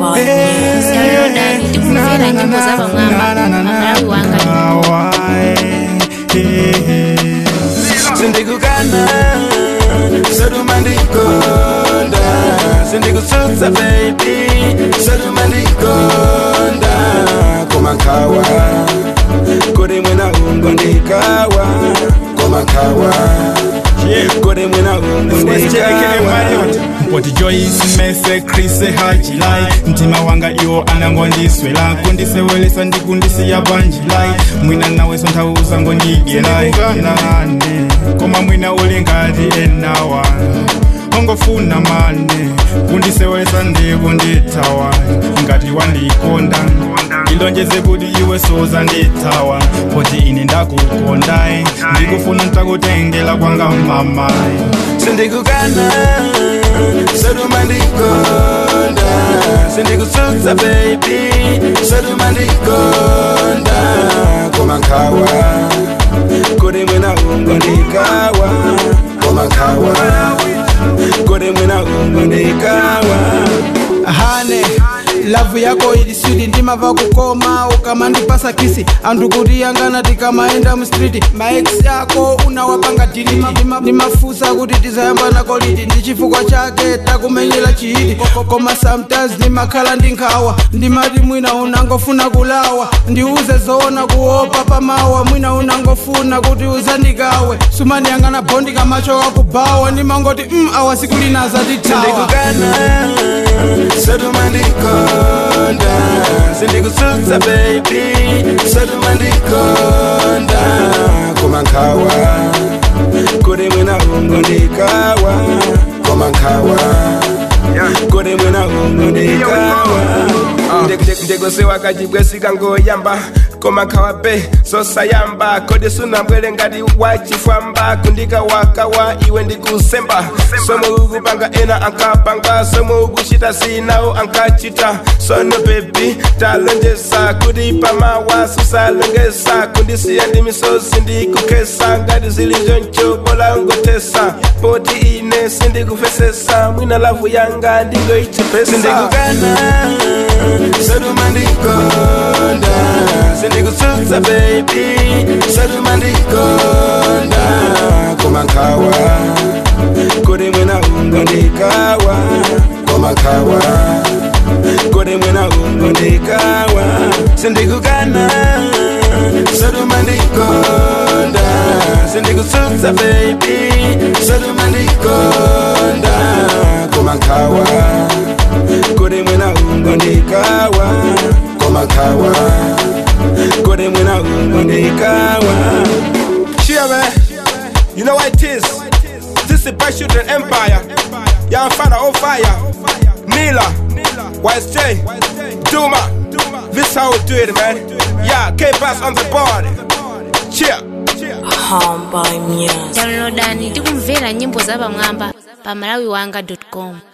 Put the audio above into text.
Downloadani tikumvera nyimbo za pamwamba pamalawi wanga sindikukana saduma ndikonda sindikusutsa baby saduma ndikonda komankawa kodi mwina ungo ndikawa komankawa kodi mwina ungo ndikawa mpoti joyce mese krise hajilai mtima wanga iwo anangondiswela kundisewelesa ndikundisiya banjilai mwina naweso nthauza ngondigelai nane koma mwina uli ngati enawa ongofuna mane kundisewelesa ndikundithawa ngati wandikonda ilonjeze kuti iwe soza ndithawa poti ine ndakukondai ndikufuna ntakutengela kwanga mamayi sindikukana saduma ndikonda sindikusutsa baby saduma ndikonda komankawa kodi mwina ungo ndikawa komankawa kodi mwina ungo ndikawa hane lavu yako ilisudi ndimava kukoma ukamandipasa kisi anthu kuti yangana tikamaenda mstriti maex yako unawapanga diliti ndimafusa kuti tizayambana koliti ndi chifukwa chake takumenyera chihiti koma sometimes ndimakhala ndi nkhawa ndimati mwina unangofuna kulawa ndiuze zoona kuopa pamawa mwina unangofuna kuti uzandikawe sumandiyangana bondi kamacho kakubawa ndimangoti mm, awa siku lina zatithawa sindikukana saduma ndikonda sindikusutsa baby saduma ndikonda komankawa kodi mwina ungo ndikawa komankawa kodi mwina ungo ndikawa ndikusewa kachibwesika ngoyamba komankawa pe zosayamba kodi sunambwele ngati wachifwamba kundika wakawa iwe ndikusemba somwe ukupanga ena ankapanga somwe ukuchita sinawo ankachita sono bebi talonjesa kuti pamawa susalongesa kundisiya ndi misozi ndikukesa ngati zili choncho bola ngotesa poti ine sindikufesesa mwina lavu yanga ndingoichepesa sindikukana saduma ndikonda sindikusutsa baby saduma ndikonda komankawa kodi mwina ungo ndikawa komankawa kodi mwina ungo ndikawa sindikukana saduma ndikonda sindikusutsa baby saduma ndikonda komankawa kodi mwina ungo ndikawa komankawa kodi mwina ungo ndikawa Cheer, man. You know what it is? This is Best Children Empire. Young Fana on fire. Nila. YSJ. Duma. This how we do it, man. Yeah, K-Bass on the board. Cheer. downloadani tikumvera nyimbo za pamwamba pamalawi wanga com